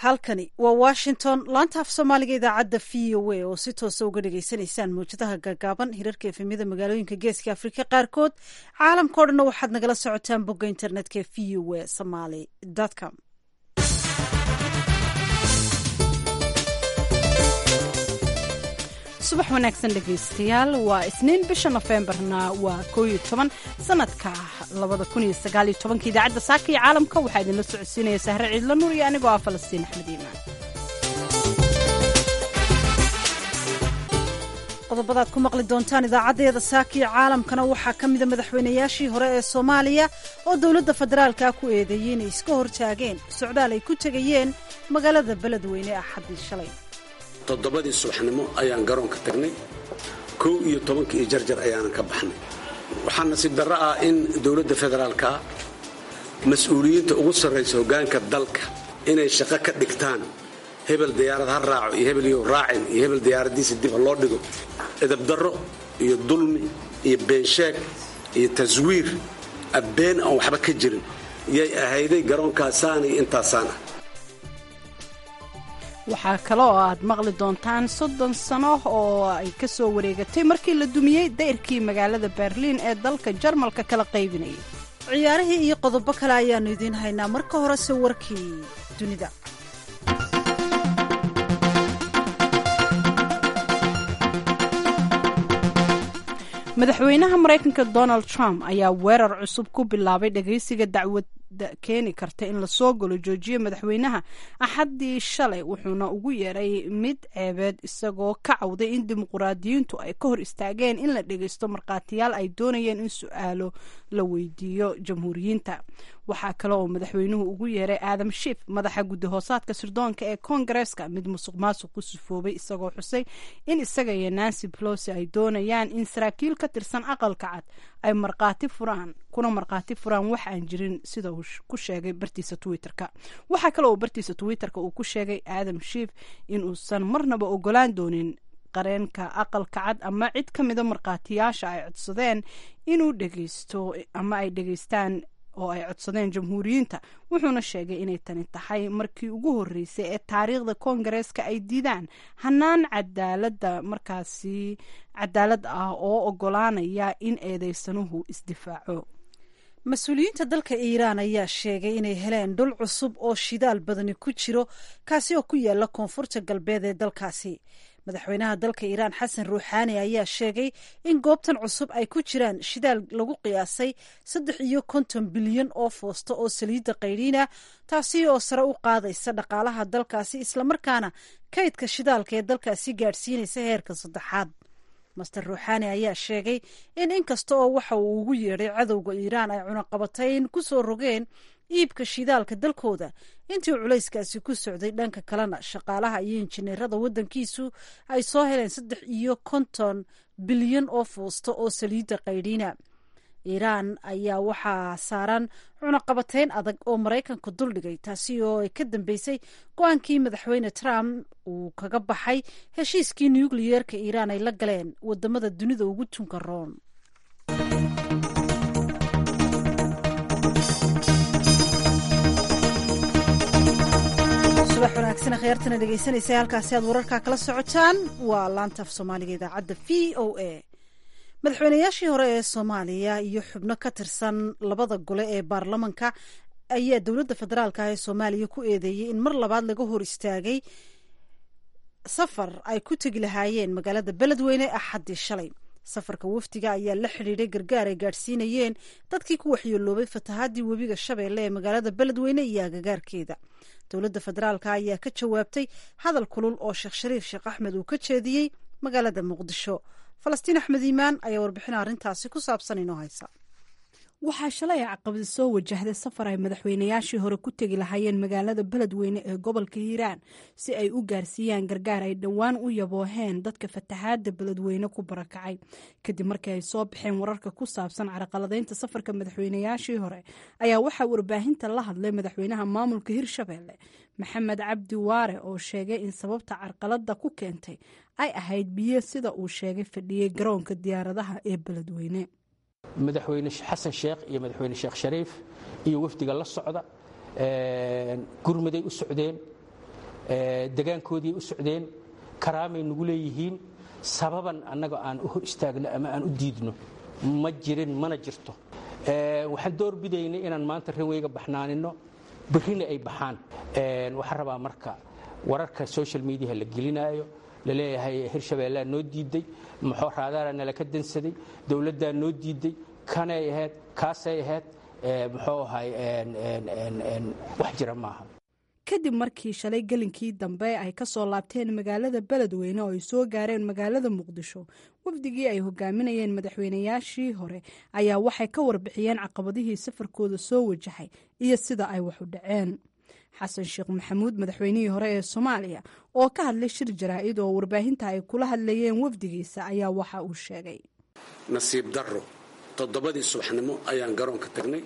halkani waa washington laanta af soomaaliga idaacadda v o a oo si toosa uga dhagaysanaysaan mawjadaha gaagaaban hirarka efemyada magaalooyinka geeska afrika qaarkood caalamkao dhanna waxaad nagala socotaan bogga internetka v o a somaly com subax wanaagsan dhegaystayaal waa isniin bisha nofembarna waa koo iyo toban sanadka labada kun iyo sagaal iyo tobanka idaacadda saaka iyo caalamka waxaa idinla socodsiinaya sahre ciidla nuur iyo anigoo ah falastiin axmed iimaan qodobadaad ku maqli doontaan idaacaddeeda saaka iyo caalamkana waxaa ka mida madaxweynayaashii hore ee soomaaliya oo dowladda federaalka ku eedeeyey inay iska hortaageen socdaal ay ku tegayeen magaalada beledweyne axaddii shalay toddobadii subaxnimo ayaan garoonka tagnay kow iyo tobankii iyo jarjar ayaanan ka baxnay waxaa nasiib darro ah in dowladda federaalka mas-uuliyiinta ugu sarraysa hoggaanka dalka inay shaqo ka dhigtaan hebel diyaarad ha raaco iyo hebel iyo raacin iyo hebel diyaaradiisa dib ha loo dhigo edabdarro iyo dulmi iyo beensheeg iyo taswiir abbeen aan waxba ka jirin yay ahayday garoonkaasaan iyo intaasaan ah waxaa kale oo aad maqli doontaan soddon sano oo ay ka soo wareegatay markii la dumiyey dayrkii magaalada berliin ee dalka jarmalka kala qaybinayay ciyaarihii iyo qodobo kale ayaannu idiin haynaa marka horese warkii dunida madaxweynaha maraykanka donald trump ayaa weerar cusub ku bilaabay dhagaysiga dacwadda keeni karta in lasoo galo joojiye madaxweynaha axaddii shalay wuxuuna ugu yeeray mid ceebeed isagoo ka cawday in dimuquraadiyiintu ay ka hor istaageen in la dhagaysto markhaatiyaal ay doonayeen in su-aalo la weydiiyo jamhuuriyiinta waxaa kale oo madaxweynuhu ugu yeeray aadam shif madaxa guddi hoosaadka sirdoonka ee koongareeska mid musuq maasuq ku sifoobay isagoo xusay in isaga iyo nancy pelosi ay doonayaan in saraakiil ka tirsan aqalka cad ay markhaati furaan kuna markhaati furaan wax aan jirin sida uu ku sheegay bartiisa twitterka waxaa kale oo bartiisa twitterka uu ku sheegay aadam shif in uusan marnaba ogolaan doonin qareenka aqalka cad ama cid ka mida markhaatiyaasha ay codsadeen inuu dhegeysto ama ay dhegeystaan oo ay codsadeen jamhuuriyiinta wuxuuna sheegay inay tani tahay markii ugu horreysay ee taariikhda koongareeska ay diidaan hanaan cadaalada markaasi cadaalad ah oo ogolaanaya in eedeysanuhu isdifaaco mas-uuliyiinta dalka iiraan ayaa sheegay inay heleen dhul cusub oo shidaal badani ku jiro kaasi oo ku yaala koonfurta galbeed ee dalkaasi madaxweynaha dalka iiraan xasan ruuxaani ayaa sheegay in goobtan cusub ay ku jiraan shidaal lagu qiyaasay saddex iyo konton bilyan oo foosto oo saliidda qaydhiina taasi oo sare u qaadaysa dhaqaalaha dalkaasi islamarkaana kaydka shidaalka ee dalkaasi gaadhsiinaysa heerka saddexaad master ruuxaani ayaa sheegay in inkasta oo waxa uu ugu yeedhay cadowga iiraan ay cunaqabatayn ku soo rogeen iibka shidaalka dalkooda intii culayskaasi ku socday dhanka kalena shaqaalaha iyo injineerada waddankiisu ay soo heleen saddex iyo konton bilyan oo fuusto oo saliidda qaydhiina iiraan ayaa waxaa saaran cunaqabatayn adag oo maraykanka duldhigay taasi oo ay ka dambeysay go-aankii madaxweyne trump uu kaga baxay heshiiskii nukliyeerka iiraan ay la galeen wadamada dunida ugu tunka roon subax wanaagsan khyaartana dhegeysanaysa halkaasi aad wararkaa kala socotaan waa laanta af soomaaliga idaacadda v o a madaxweynayaashii hore ee soomaaliya iyo xubno ka tirsan labada gole ee baarlamanka ayaa dowladda federaalka ah ee soomaaliya ku eedeeyey in mar labaad laga hor istaagay safar ay ku tegi lahaayeen magaalada beledweyne axaddii shalay safarka wafdiga ayaa la xidhiidhay gargaar ay gaadhsiinayeen dadkii ku waxyeeloobay fatahaadii webiga shabeelle ee magaalada beledweyne iyo agagaarkeeda dowladda federaalka ayaa ka jawaabtay hadal kulul oo sheekh shariif sheekh axmed uu ka jeediyey magaalada muqdisho falastiin axmed iimaan ayaa warbixin arrintaasi ku saabsan inoo haysa waxaa shalay caqabada soo wajahday safar ay madaxweynayaashii hore ku tegi lahaayeen magaalada beledweyne ee gobolka hiiraan si ay u gaarsiiyaan gargaar ay dhowaan u yabooheen dadka fatahaada beledweyne ku barakacay kadib markii ay soo baxeen wararka ku saabsan caraqaladaynta safarka madaxweynayaashii hore ayaa waxaa warbaahinta la hadlay madaxweynaha maamulka hirshabeelle maxamed cabdi waare oo sheegay in sababta carqalada ku keentay ay ahayd biyo sida uu sheegay fadhiyey garoonka diyaaradaha ee beledweyne madaxweyne xasan sheekh iyo madaxweyne sheekh shariif iyo wafdiga la socda gurmaday u socdeen degaankoodii u socdeen karaamay nagu leeyihiin sababan annaga aan u hor istaagno ama aan u diidno ma jirin mana jirto waxaan door bidaynay inaan maanta ranweyga baxnaanino berrina ay baxaan waxaan rabaa marka wararka social mediaha la gelinaayo laleeyahay hirshabeellaa noo diiday muxuu raadaara nala ka dansaday dowladdaa noo diiday kanay ahayd kaasay ahayd muxuu ahay wax jira maaha kadib markii shalay gelinkii dambe ay ka soo laabteen magaalada beledweyne oo ay soo gaareen magaalada muqdisho wafdigii ay hogaaminayeen madaxweynayaashii hore ayaa waxay ka warbixiyeen caqabadihii safarkooda soo wajahay iyo sida ay wax u dhaceen xasan sheekh maxamuud madaxweynihii hore ee soomaaliya oo ka hadlay shir jaraa'id oo warbaahinta ay kula hadlayeen wafdigiisa ayaa waxa uu sheegay nasiib darro toddobadii subaxnimo ayaan garoonka tagnay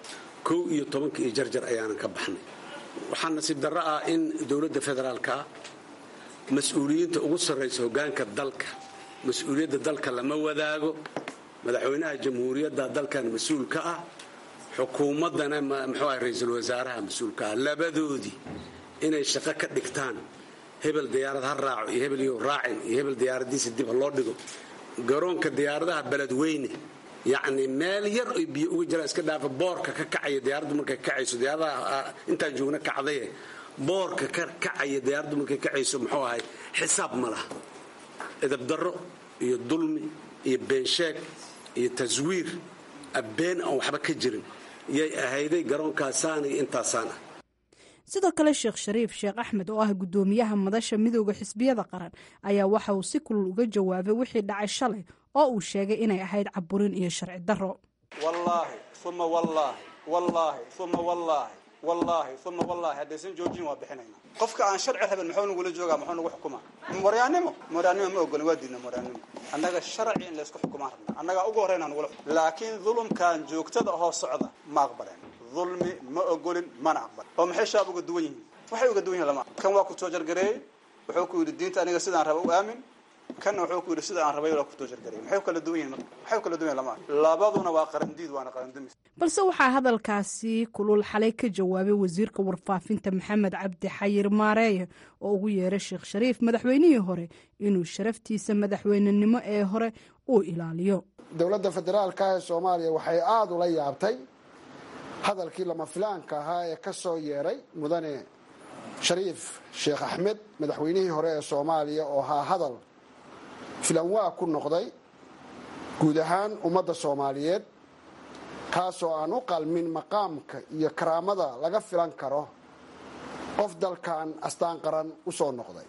kow iyo tobankii iyo jarjar ayaanan ka baxnay waxaa nasiib darro ah in dowladda federaalkaa mas-uuliyiinta ugu sarraysa hoggaanka dalka mas-uuliyadda dalka lama wadaago madaxweynaha jamhuuriyadda dalkan mas-uul ka ah xukuumaddana muxuu ah ra-iisul wasaaraha mas-uulka ah labadoodii inay shaqo ka dhigtaan hebel diyaarad ha raaco iyo hebel iyo raacin iyo hebel diyaaradiisa dib ha loo dhigo garoonka diyaaradaha beledweyne yacni meel yar oy biyo uga jiraan iska dhaafa boorka ka kacaya diyaaraddu markay kacayso diyaaradaha intaan joogna kacdaye boorka ka kacaya diyaaraddu markay kacayso muxuu ahay xisaab ma laha edabdarro iyo dulmi iyo beensheeg iyo taswiir been aan waxba ka jirin yay ahayday garoonkaasaan iyo intaasaan ah sidoo kale sheekh shariif sheekh axmed oo ah guddoomiyaha madasha midooda xisbiyada qaran ayaa waxa uu si kulul uga jawaabay wixii dhacay shalay oo uu sheegay inay ahayd caburin iyo sharci darro wallaahi uma wallaahi wallaahi uma wallaahi wallaahi uma wallaahi haddaysan joojin waa bixinayna qofka aan sharci rabin muxuu nagula joogaa muxuu nagu xukumaa moryaannimo moryaannimo ma ogolin waa diidna moryaannimo annaga sharci in laysku xukumaan rabna annagaa ugu horreyn aan nagula xukum laakiin dulumkan joogtada ahoo socda ma aqbaleen dulmi ma ogolin mana aqbal oo maxay shaab uga duwan yihiin waxay uga duwan yihin lama kan waa ku soo jargareeyey wuxuu ku yidhi diinta aniga sidaan raba u aamin kanna wuxuu ku yidhi sida aan rabay waa ku soo jargareeyey maxay kala duwan yihin maxay kala duwan yihin lama labaduna waa qarandiid waana qarandumis balse waxaa hadalkaasi kulul xalay ka jawaabay wasiirka warfaafinta maxamed cabdi xayir maareeye oo ugu yeeray sheekh shariif madaxweynihii hore inuu sharaftiisa madaxweynenimo ee hore uu ilaaliyo dowladda federaalka ee soomaaliya waxay aada ula yaabtay hadalkii lama filaanka ahaa ee ka soo yeeray mudane shariif sheekh axmed madaxweynihii hore ee soomaaliya oo ahaa hadal filanwaa ku noqday guud ahaan ummadda soomaaliyeed kaasoo aan u qalmin maqaamka iyo karaamada laga filan karo qof dalkan astaan qaran u soo noqday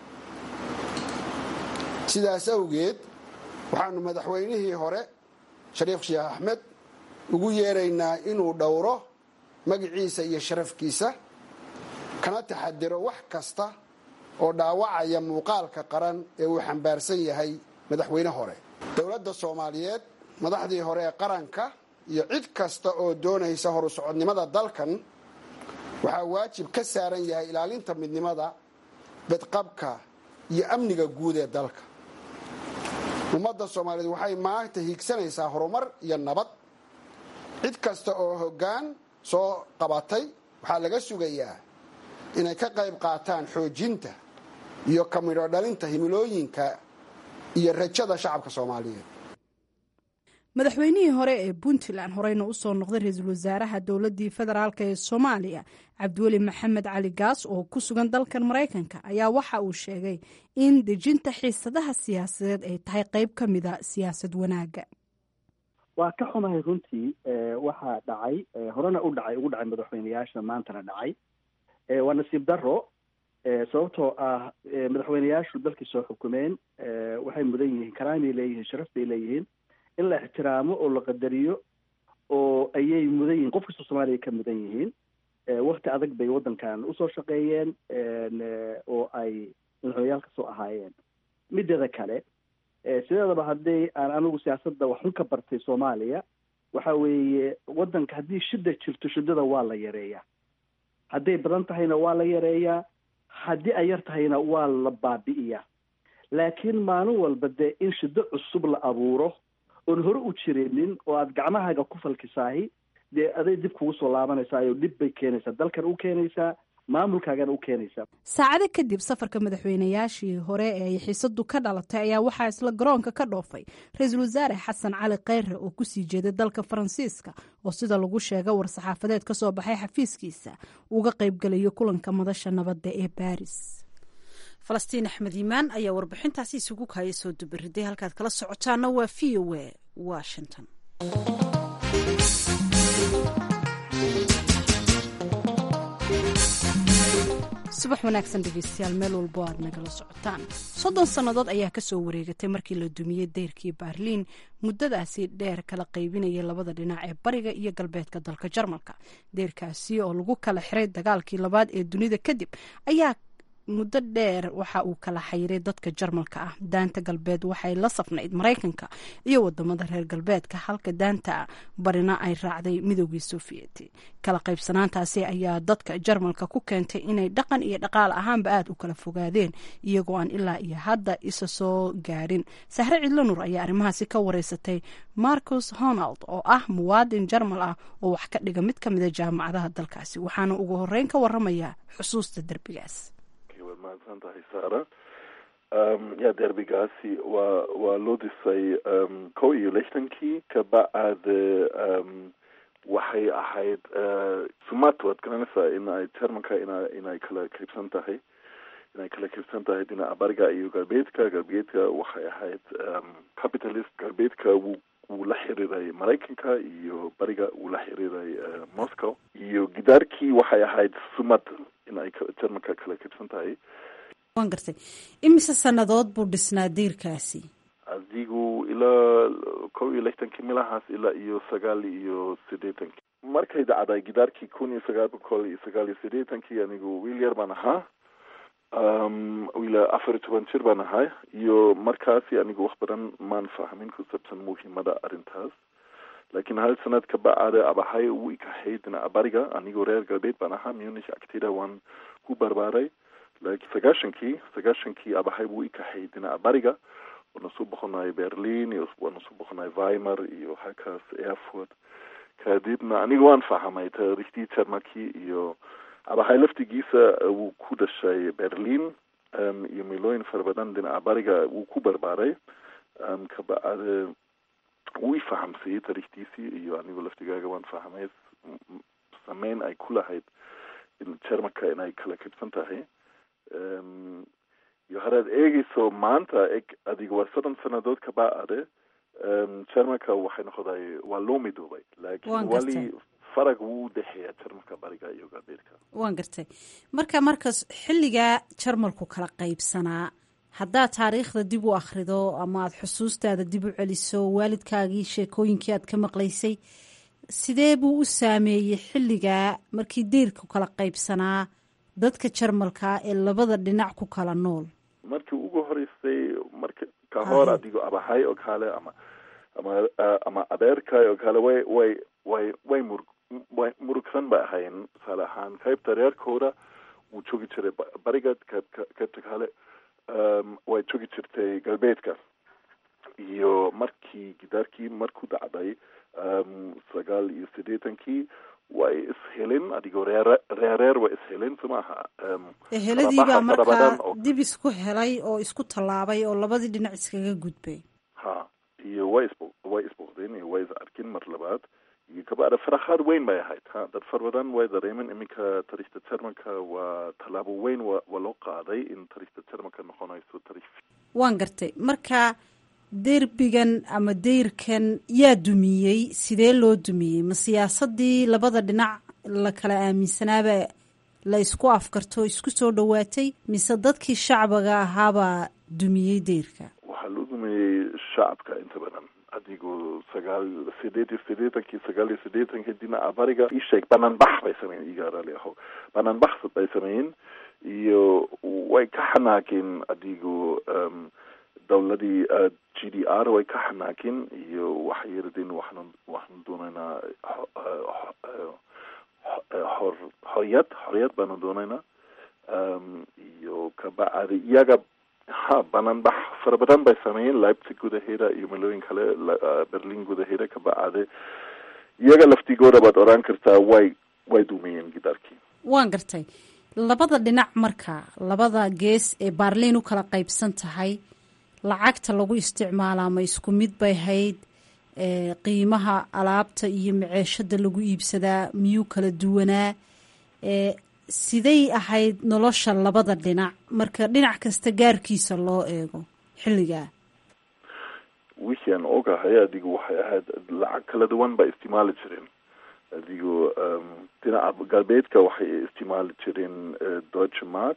sidaas awgeed waxaanu madaxweynihii hore shariif sheekh axmed ugu yeeraynaa inuu dhowro magiciisa iyo sharafkiisa kana taxadiro wax kasta oo dhaawacaya muuqaalka qaran ee uu xambaarsan yahay madaxweyne hore dowladda soomaaliyeed madaxdii hore ee qaranka iyo cid kasta oo doonaysa horu socodnimada dalkan waxaa waajib ka saaran yahay ilaalinta midnimada bedqabka iyo amniga guud ee dalka ummadda soomaaliyeed waxay maanta hiigsanaysaa horumar iyo nabad cid kasta oo hoggaan soo qabatay waxaa laga sugayaa inay ka qayb qaataan xoojinta iyo kamidho dhalinta himilooyinka iyo rajada shacabka soomaaliyeed madaxweynihii hore ee puntland horeyna usoo noqday ra-iisul wasaaraha dowladii federaalk ee soomaaliya cabdiweli maxamed cali gaas oo ku sugan dalkan maraykanka ayaa waxa uu sheegay in dejinta xiisadaha siyaasadeed ay tahay qeyb ka mida siyaasad wanaaga waa ka xumahay runtii waxaa dhacay horena u dhacay ugu dhacay madaxweyneyaasha maantana dhacay waa nasiib daro sababtoo ah madaxweyneyaashu dalkii soo xukumeen waxay mudan yihiin karaamay leeyihiin sharaf bay leeyihiin in la ixtiraamo oo la qadariyo oo ayay mudan yihiin qof kastoo soomaaliya ka mudan yihiin wakti adag bay waddankan usoo shaqeeyeen oo ay madaxweyneyaal kasoo ahaayeen mideeda kale sideedaba haddii aan anigu siyaasadda waxun ka bartay soomaaliya waxa weeye waddanka haddii shida jirto shidada waa la yareeyaa hadday badan tahayna waa la yareeyaa haddii ay yar tahayna waa la baabi'iyaa laakiin maalin walba dee in shido cusub la abuuro oon hore u jirinin oo aad gacmahaaga ku falkisaahi dee aday dib kugu soo laabanaysaa oo dhib bay keenaysaa dalkan u keenaysaa maamulkaagana u keenaysaa saacado kadib safarka madaxweynayaashii hore ee ay xiisadu ka dhalatay ayaa waxaa isla garoonka ka dhoofay ra-iisul wasaare xasan cali kheyre oo kusii jeeday dalka faransiiska oo sida lagu sheega war-saxaafadeed ka soo baxay xafiiskiisa uga qaybgalayo kulanka madasha nabadda ee baris falastiin axmed iimaan ayaa warbixintaasi isugu kaaya soo dubariday halkaad kala socotaana waa v o a washington subax wanaagsan dhegeystayaal meel walbo aad nagala socotaan soddon sannadood ayaa kasoo wareegatay markii la dumiyey deyrkii baarliin muddadaasi dheer kala qaybinayay labada dhinac ee bariga iyo galbeedka dalka jarmalka deyrkaasi oo lagu kala xiray dagaalkii labaad ee dunida kadib ayaa muddo dheer waxa uu kala xayiray dadka jarmalka ah daanta galbeed waxay la safnayd maraykanka iyo wadamada reer galbeedka halka daanta barina ay raacday midoogii sofiyeeti kala qaybsanaantaasi ayaa dadka jarmalka ku keentay inay dhaqan iyo dhaqaal ahaanba aada u kala fogaadeen iyagoo aan ilaa iyo hadda isa soo gaarin sahre cidlanur ayaa arrimahaasi ka wareysatay marcus honald oo ah muwaadin jarmal ah oo wax ka dhiga mid kamida jaamacadaha dalkaasi waxaana ugu horeyn ka waramaya xusuusta derbigaas waad mahadsan tahay sara ya derbigaasi waa waa loo dhisay kow iyo lixdankii kabacde waxay ahayd sumad waad garanaysaa in ay jarmanka ina inay kala qaybsan tahay inay kala qaybsan tahay dhinaca bariga iyo galbeedka galbeedka waxay ahayd capitalist galbeedka wuu wuu la xiriiray maraykanka iyo bariga wuu la xiriiray moscow iyo gidaarkii waxay ahayd sumad in ay jarmanka kala qaybsan tahay waan gartay imise sannadood buu dhisnaa diirkaasi adigu ilaa kow iyo lixtankii milahaas ilaa iyo sagaal iyo siddeetankii markay dhacday gidaarkii kun iyo sagaal boqol iyo sagaal iyo siddeetankii anigu wiil yar baan ahaa ilaa afar iyo toban jir baan ahay iyo markaasi anigu wax badan maan fahmin ku saabsan muhiimada arrintaas laakiin hal sanad ka bacade abahay uu ikahay dhinaca bariga anigoo reer galbeed baan ahaa munich agtida waan ku barbaaray laakiin sagaashankii sagaashankii abahay wuu ikahay dhinaca bariga waana soo boqonay berlin iyo waana soo boqonay weimar iyo halkaas erfurt kadibna aniga waan fahamay taariikhdii jarmalkii iyo abahay laftigiisa wuu ku dhashay berlin iyo milooyin fara badan dhinaca bariga wuu ku barbaaray kabacde wuu ifahamsiyey taariikhdiisii iyo anigu laftigaaga waan fahamay sameyn ay ku lahayd in jarmalka inay kala kabsan tahay iyo hadaad eegeyso maanta eg adiga waa soddon sanadood kabacade jarmalka waxay noqoday waa loo midoobay laakiin wali farag wuu udhexeeya jarmalka bariga iyo galbeedka waan gartay marka markas xilligaa jarmalku kala qaybsanaa haddaad taariikhda dib u akhrido ama aada xusuustaada dib u celiso waalidkaagii sheekooyinkii aad ka maqlaysay sidee buu u saameeyey xilligaa markii deyrku kala qaybsanaa dadka jarmalka ee labada dhinac ku kala nool markii ugu horeysay marka ka hor adigoo abahay oo kale ama ama ama adeerkay oo kale way way way way mur way murugsan bay ahayn tusaale ahaan qaybta reerkooda wuu joogi jiray bariga qaybka qaybta kale way joogi jirtay galbeedka iyo markii gidaarkii markuu dhacday sagaal iyo siddeetankii way ishelin adigoo reer reereer way ishelin so maaha eheladiibaa markaa dib isku helay oo isku tallaabay oo labadii dhinac iskaga gudbay ha iyo way isbo way isboqdeen iyo way is arkin mar labaad iyo kabacda farakhaad weyn bay ahayd ha dad far badan way dareemen iminka tariikhda jarmalka waa tallaabo weyn wa waa loo qaaday in tariikhda jarmalka noqonayso tariikh waan gartay marka derbigan ama deyrkan yaa dumiyey sidee loo dumiyey ma siyaasadii labada dhinac la kala aaminsanaaba la isku afkarto isku soo dhowaatay mise dadkii shacbiga ahaabaa dumiyey deyrka waxaa loo dumiyey shacabka inta badan adigoo sagaal sideed iyo siddeetankii sagaal iyo siddeetankii dhinaca bariga isheeg bananbax bay sameeyeen igaarali aho bananbax bay sameeyeen iyo way ka xanaaqeen adigoo dawladii g d r way ka xanaaqeen iyo waxay yidhahdeen waxaan waxaan doonaynaa xor xoriyad xoriyad baanu doonaynaa iyo kabacdi iyaga ha bananbax fara badan bay sameeyeen leipzig gudaheeda iyo milooyin kale berlin gudaheeda kabacde iyaga laftigooda baad oran kartaa way way dumiyeen gidaarkii waan gartay labada dhinac marka labada gees ee baarliin u kala qaybsan tahay lacagta lagu isticmaalaa ma isku mid bay hayd qiimaha alaabta iyo maceeshada lagu iibsadaa miyuu kala duwanaa siday ahayd nolosha labada dhinac marka dhinac kasta gaarkiisa loo eego xilligaa wixii aan ogahay adigu waxay ahayd lacag kala duwan baa isticmaali jireen adigu dhinaca galbeedka waxay isticmaali jireen deutsche mark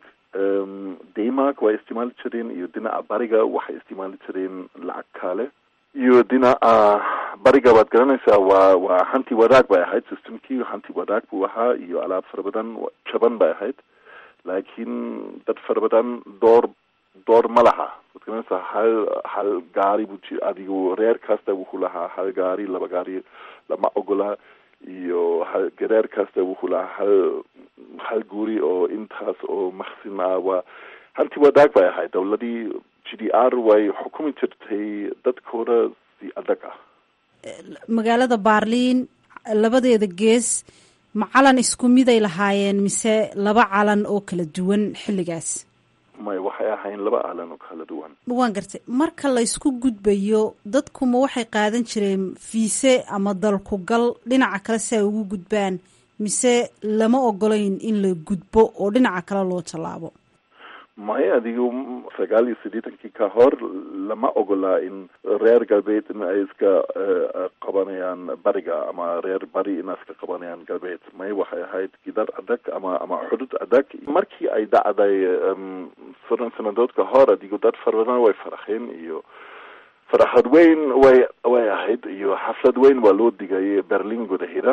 denmark way isticmaali jireen iyo dhinaca bariga waxay isticmaali jireen lacag kale iyo dhinaca bariga waad garanaysaa waa waa hanti wadaag bay ahayd systemkii hanti wadaag buu ahaa iyo alaab fara badan jaban bay ahayd laakiin dad fara badan door door ma laha waad garanaysaa hal hal gaari buu ji adigu reer kasta wuxuu lahaa hal gaari laba gaari lama ogola iyo hal reer kasta wuxuu lahaa hal hal guri oo intaas oo maqsin ah waa hanti wadaag bay ahayd dowladii g d r way xukumi jirtay dadkooda si adag ah magaalada baarliin labadeeda gees ma calan isku miday lahaayeen mise laba calan oo kala duwan xilligaas may waxay ahayn laba calan oo kala duwan waan gartay marka la ysku gudbayo dadkuma waxay qaadan jireen fiise ama dalkugal dhinaca kale si ay ugu gudbaan mise lama ogolayn in la gudbo oo dhinaca kale loo tallaabo maya adigu sagaal iyo siddeetankii ka hor lama ogolaa in reer galbeed in ay iska qabanayaan bariga ama reer bari in ay iska qabanayaan galbeed may waxay ahayd gidar adag ama ama xudud adag markii ay dhacday soddon sanadood ka hor adigu dad fara badan way faraxeen iyo faraxad weyn way way ahayd iyo xaflad weyn waa loo digay berlin gudaheeda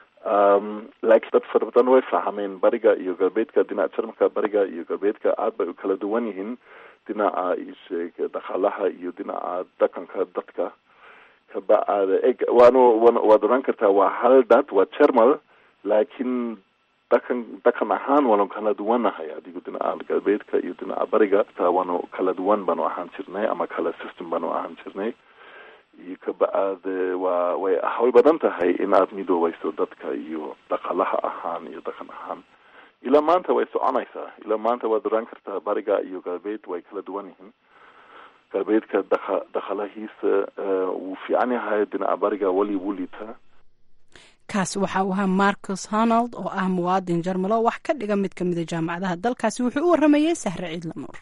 laakiin dad fara badan way fahmeen bariga iyo galbeedka dhinaca jarmalka bariga iyo galbeedka aad bay u kala duwan yihiin dhinaca isheeg dhaqaalaha iyo dhinaca dhaqanka dadka kabacada eg waanu waad oran kartaa waa hal dad waa jermal laakiin dhaqan dhaqan ahaan waanu kala duwanahay adigu dhinaca galbeedka iyo dhinaca bariga taa waanu kala duwan baanu ahaan jirnay ama kala system baanu ahaan jirnay iyo kabacade waa way way badan tahay in aad midoobeyso dadka iyo dhaqaalaha ahaan iyo dhaqan ahaan ilaa maanta way soconaysaa ilaa maanta waad oran kartaa bariga iyo galbeed way kala duwan yihiin galbeedka dhaqa dhaqaalahiisa wuu fiican yahay dhinaca bariga weli wuu liitaa kaas waxa uu ahaa marcus honald oo ah muwaadin jarmalo wax ka dhiga mid ka mida jaamacadaha dalkaasi wuxuu u waramayey sahre ciidla nuur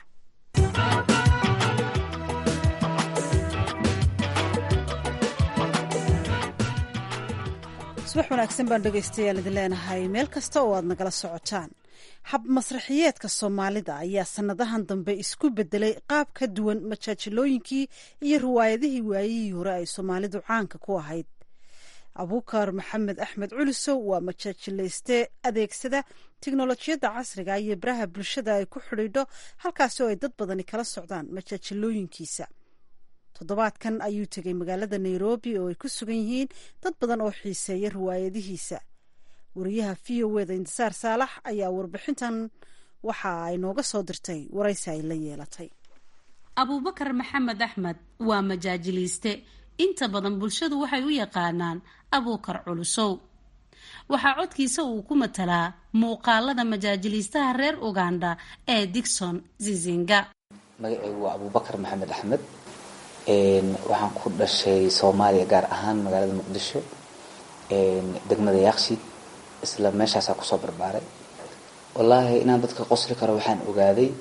subax wanaagsan baan dhegaystayaal idin leenahay meel kasta oo aad nagala socotaan hab masraxiyeedka soomaalida ayaa sanadahan dambe isku bedelay qaab ka duwan majaajilooyinkii iyo riwaayadihii waayihii hore ay soomaalidu caanka ku ahayd abuukar maxamed axmed culisow waa majaajilayste adeegsada tiknolojiyadda casriga iyo baraha bulshada ay ku xidhiidho halkaasi oo ay dad badani kala socdaan majaajilooyinkiisa toddobaadkan ayuu tegay magaalada nairobi oo ay ku sugan yihiin dad badan oo xiiseeya riwaayadihiisa wariyaha v o eda intisaar saalax ayaa warbixintan waxa ay nooga soo dirtay waraysi ay la yeelatay abuubakar maxamed axmed waa majaajiliiste inta badan bulshadu waxay u yaqaanaan abuukar culusow waxaa codkiisa uu ku matalaa muuqaalada majaajiliistaha reer uganda ee digson zizinga magacaygu waa abuubakar maxamed axmed waxaan ku dhashay soomaaliya gaar ahaan magaalada muqdisho degmada yaaqshid isla meeshaasaa kusoo barbaaray wallaahi inaan dadka qosli karo waxaan ogaaday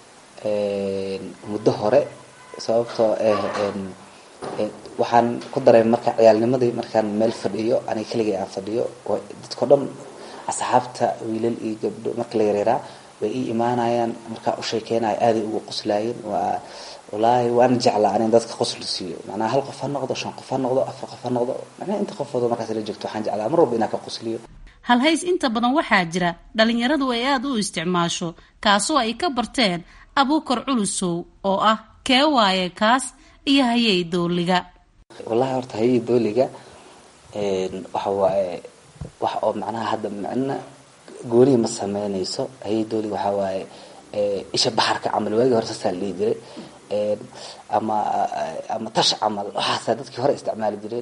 muddo hore sababtoo waxaan ku dareemay marka ciyaalnimadii markaan meel fadhiyo aniga keligay aan fadhiyo dadko dhan asxaabta wiilal iyo gabdho marka la yareeraa way ii imaanayaan markaa u sheekeynayo aaday ugu qoslaayeen waa wallaahi waana jeclaa anin dadka qosli siiyo macnaha hal qof ha noqdo shan qof ha noqdo afar qof ha noqdo macnaha inta qofoodo markaas la joogto waxaan jeclaa mar walba inaan ka qosliyo halhays inta badan waxaa jira dhalinyaradu ay aada u isticmaasho kaasoo ay ka barteen abuukar culusow oo ah kee waaye kaas iyo hayey dooliga wallahi horta hayey dooliga waxa waaye wax oo macnaha hadda micna goonihi ma sameynayso hayey dooliga waxaa waaye isha baxarka camal waagii hore saasaa la dhihi jiray ama ama tash camal waxaasaa dadkii hore isticmaali jireen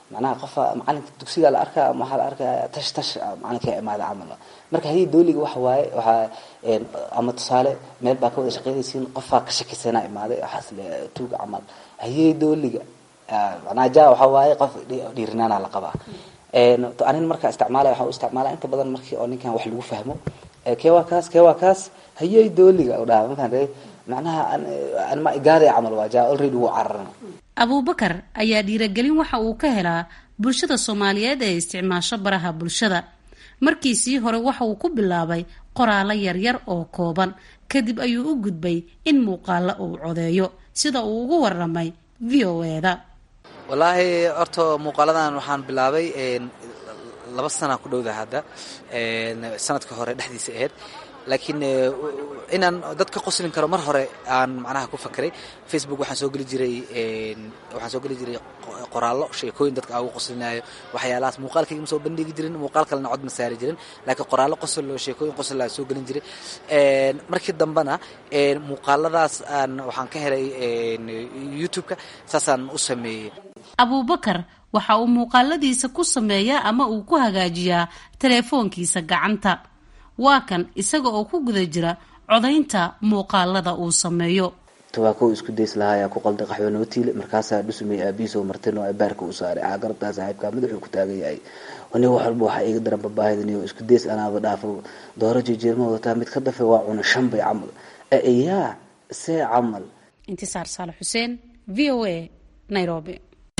macnaha qofa macalinka dugsiga la arkaa ama waxaa la arkaa tash tash macalinka imaada camal marka hayay dooliga waxa waaye waxaa ama tusaale meel baa ka wada shaqeynaysiin qofaa ka shakisana imaaday waxaas le tuuga camal hayay dooliga macnaha ja waxa waaye qof dhiirinaana la qabaa anin markaa isticmaalaya waxaan u isticmaalaa inta badan markii oo ninkan wax lagu fahmo kee waa kaas kee waa kaas hayay dooliga u dhaha markaan ree macnaha anma igaadaya camal waa ja already wuu cararana abuubakar ayaa dhiiragelin waxa uu ka helaa bulshada soomaaliyeed ee isticmaasho baraha bulshada markiisii hore waxa uu ku bilaabay qoraalo yaryar oo kooban kadib ayuu u gudbay in muuqaalo uu codeeyo sida uu ugu waramay v o eda wallaahi horta muuqaaladan waxaan bilaabay laba sana ku dhowda hadda sanadka hore dhexdiisa ahayd laakiin inaan dad ka qoslin karo mar hore aan macnaha ku fakeray facebook waxaan soo geli jiray waxaan soo geli jiray qoraallo sheekooyin dadka aan ugu qoslinayo waxyaalahaas muuqaalkayga ma soo bandhigi jirin muuqaal kalena cod ma saari jirin laakiin qoraallo qosol oo sheekooyin qosol aan soo gelin jiray markii dambena muuqaaladaas aan waxaan ka helay youtube-ka saasaan u sameeyey abuubakar waxa uu muuqaaladiisa ku sameeyaa ama uu ku hagaajiyaa teleefoonkiisa gacanta waa kan isaga oo ku guda jira codaynta muuqaalada uu sameeyo tobaakow isku days lahaaya ku qalda qaxwo nootiile markaasaa dhusumay aabihiisoo martin oo baarka u saaray aa garabtaa saaxiibkaa madaxuu ku taagan yahay ni wax walba waxaa iiga daran babaahidaniyo isku days anaaba dhaafo dooro jejeerma wadataa mid ka dafe waa cuna shan bay camal yaa see camal intisaar saalax xuseen v o a nairobi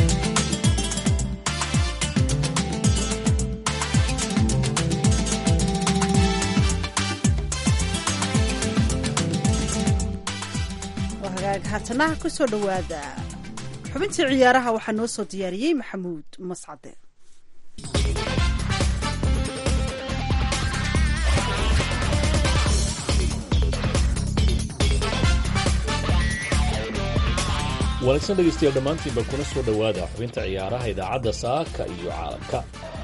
haatanaha kusoo dhawaada xubintii ciyaaraha waxaa noo soo diyaariyey maxamuud mascade wanaagsan dhegaystayaal dhammaantiinba kuna soo dhowaada xubinta ciyaaraha idaacadda saaka iyo caalamka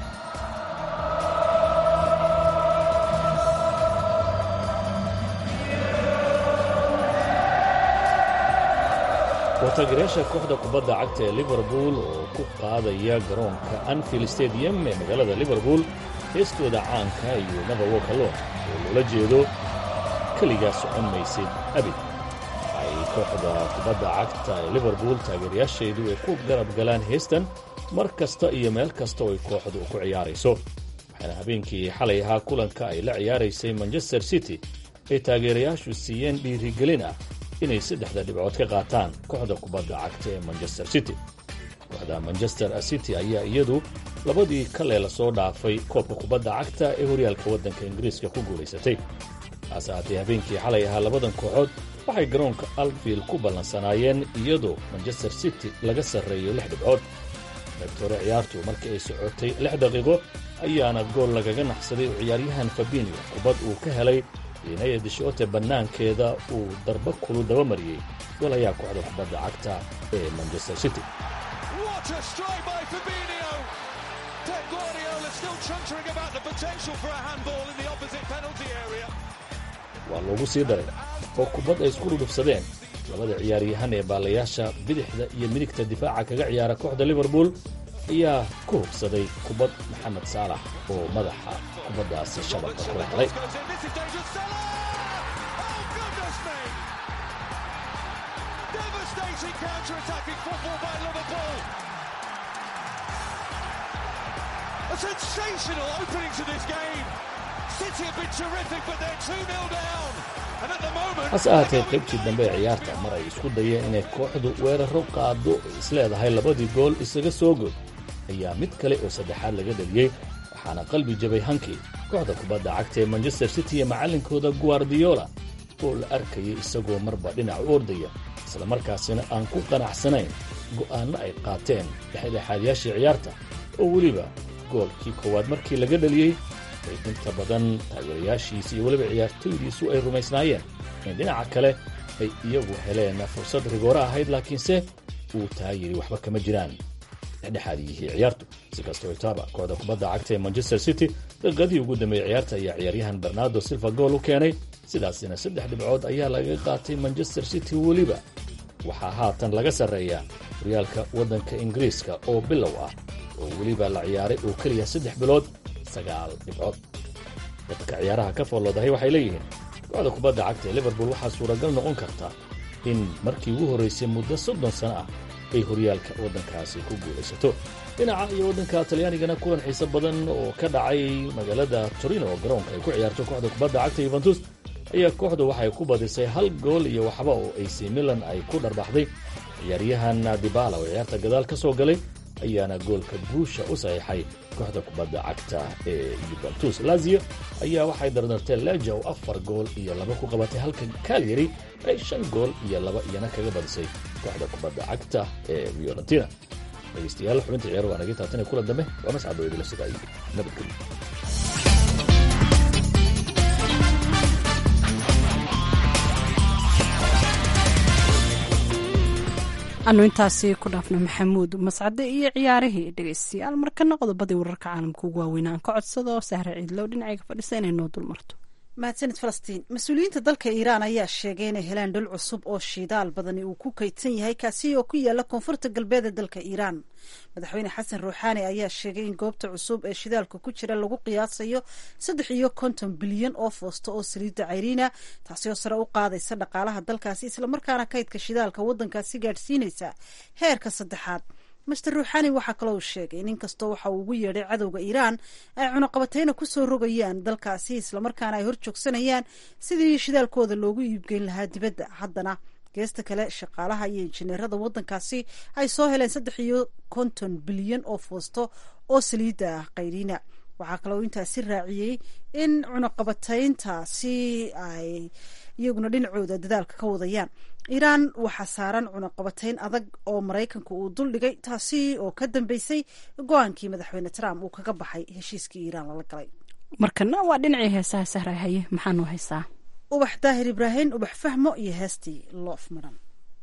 wataageerayaasha kooxda kubadda cagta ee liverpool oo ku qaadaya garoonka anfield stadium ee magaalada liverpool heestooda caanka iyo never walk alone oo loola jeedo keligaa socon maysid abid ay kooxda kubadda cagta ee liverpool taageerayaasheedu ay ku garab galaan heestan mar kasta iyo meel kasta oo ay kooxdu ku ciyaarayso waxaana habeenkii xalay ahaa kulanka ay la ciyaaraysay manchester city ay taageerayaashu siiyeen dhiirigelin ah inay saddexda dhibcood ka qaataan kooxda kubadda cagta ee manchester city kooxda manchester city ayaa iyadu labadii kale la soo dhaafay koobka kubadda cagta ee horyaalka waddanka ingiriiska ku guulaysatay hase haatee habeenkii xalay ahaa labadan kooxood waxay garoonka alfield ku ballansanaayeen iyadoo manchester city laga sarreeyo lix dhibcood qaybtore ciyaartu markii ay socotay lix daqiiqo ayaana gool lagaga naxsaday oo ciyaaryahan fabinio kubad uu ka helay inaya dishoote bannaankeeda uu darba kulu daba mariyey gool ayaa kooxda kubadda cagta ee manchester city waa loogu sii daray oo kubad ay isku dhudhufsadeen labada ciyaaryahan ee baalayaasha bidixda iyo midigta difaaca kaga ciyaara kooxda liverpool ayaa ku hubsaday kubad maxamed saalax oo madaxa kubaddaasi shabaka kula helay hase ahaatee qaybtii dambe ee ciyaarta mar ay isku dayeen inay kooxdu weeraro qaado isleedahay labadii gool isaga soo good ayaa mid kale oo saddexaad laga dhaliyey waxaana qalbi jabay hankii kooxda kubadda cagta ee manchester city iyo macallinkooda guardiola oo la arkayay isagoo marba dhinac u ordaya islamarkaasina aan ku qanacsanayn go'aanno ay qaateen dhexdhexaadyaashii ciyaarta oo weliba goolkii koowaad markii laga dhaliyey ay inta badan taageerayaashiisi iyo weliba ciyaartoydiisu ay rumaysnaayeen in dhinaca kale ay iyagu heleen fursad rigoore ahayd laakiinse uu taa yidhi waxba kama jiraan dhexdhexaadiyihii ciyaartu si kastoo itaaba kooxda kubadda cagta ee manchester city daqiiqadii ugu dambeeyey ciyaarta ayaa ciyaaryahan bernardo silva gool u keenay sidaasina saddex dhibcood ayaa laga qaatay manchester city weliba waxaa haatan laga sarreeyaa horyaalka waddanka ingiriiska oo bilow ah oo weliba la ciyaaray oo keliya saddex bilood sagaal dhibcood dadka ciyaaraha ka fooloodahay waxay leeyihiin kooxda kubadda cagta ee liverpool waxaa suuragal noqon karta in markii ugu horraysay muddo soddon sano ah ay horyaalka waddankaasi ku guulaysato dhinaca iyo waddanka talyaanigana kulan xiise badan oo ka dhacay magaalada torino oo garoonka ay ku ciyaarto kooxda kubadda cagta yuventus ayaa kooxdu waxay ku badisay hal gool iyo waxba oo ac milan ay ku dharbaxday ciyaaryahan dibala oo ciyaarta gadaal ka soo galay ayaana goolka guusha u saxiixay kooxda kubadda cagta ee yuventus lazio ayaa waxay dardartee leja oo afar gool iyo laba ku qabatay halka kalyari ay shan gool iyo laba iyana kaga badisay kooxda kubadda cagta ee fiorentina dhegeystayaal xubinta ciyaar waa naga taatane kula dambe waa mascad oo idila sugaayay nabadgelyo anu intaasi ku dhaafno maxamuud mascade iyo ciyaarihii dhegeystayaal markana qodobadii wararka caalamka ugu waaweyn aan ka codsado sahre ciidlow dhinacayga fadhisa inay noo dulmarto mahadsanid falastiin mas-uuliyiinta dalka iiraan ayaa sheegay inay helaan dhul cusub oo shidaal badani uu ku kaydsan yahay kaasi oo ku yaala koonfurta galbeed ee dalka iiraan madaxweyne xasan ruuxaani ayaa sheegay in goobta cusub ee shidaalka ku jira lagu qiyaasayo saddex iyo konton bilyan oo foosto oo saliidda cayriina taasi oo sare u qaadaysa dhaqaalaha dalkaasi islamarkaana kaydka shidaalka waddankaasi gaadhsiinaysa heerka saddexaad master ruuxani waxaa kaloo uu sheegay in inkastoo waxa uu ugu yeedhay cadowga iiraan ay cunaqabateyna kusoo rogayaan dalkaasi islamarkaana ay hor joogsanayaan sidii shidaalkooda loogu iibgeyn lahaa dibadda haddana geesta kale shaqaalaha iyo injineerada waddankaasi ay soo heleen saddex iyo konton bilyan oo foosto oo saliidda ah qayriina waxaa kaloo intaasi raaciyey in cunaqabateyntaasi ay iyaguna dhinacooda dadaalka ka wadayaan iiraan waxaa saaran cunaqabateyn adag oo maraykanka uu duldhigay taasi oo ka dambeysay go-aankii madaxweyne trump uu kaga baxay heshiiskii iiraan lala galay markana waa dhinacii heesaha sahra haye maxaanu haysaa ubax daahir ibraahim ubax fahmo iyo heestii loof maran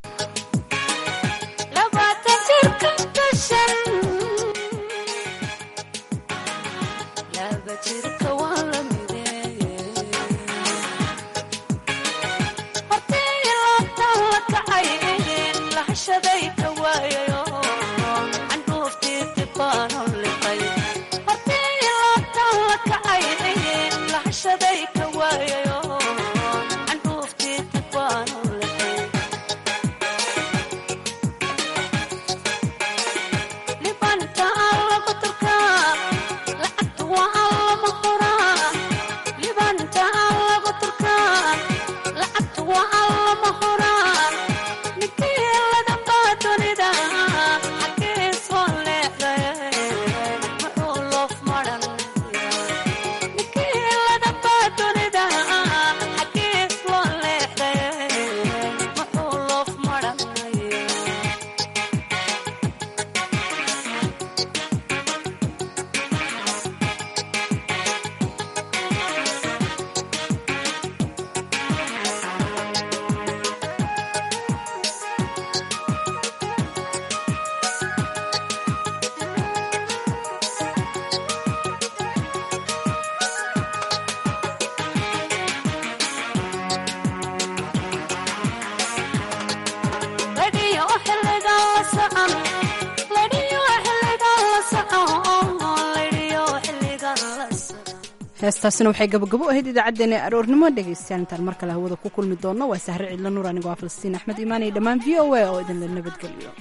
heestaasina waxay gabagabo ahayd idaacaddeenna ee aroornimo dhegaystayaal intaan mar kale hawada ku kulmi doonno waa sahre cidlo nuur anigoo ah falastiin axmed iimaan iyo dhammaan v o a oo idinla nabadgeliyo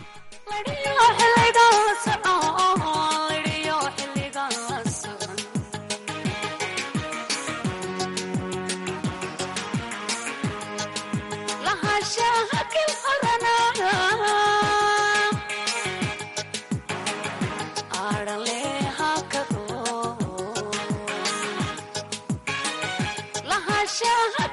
Shah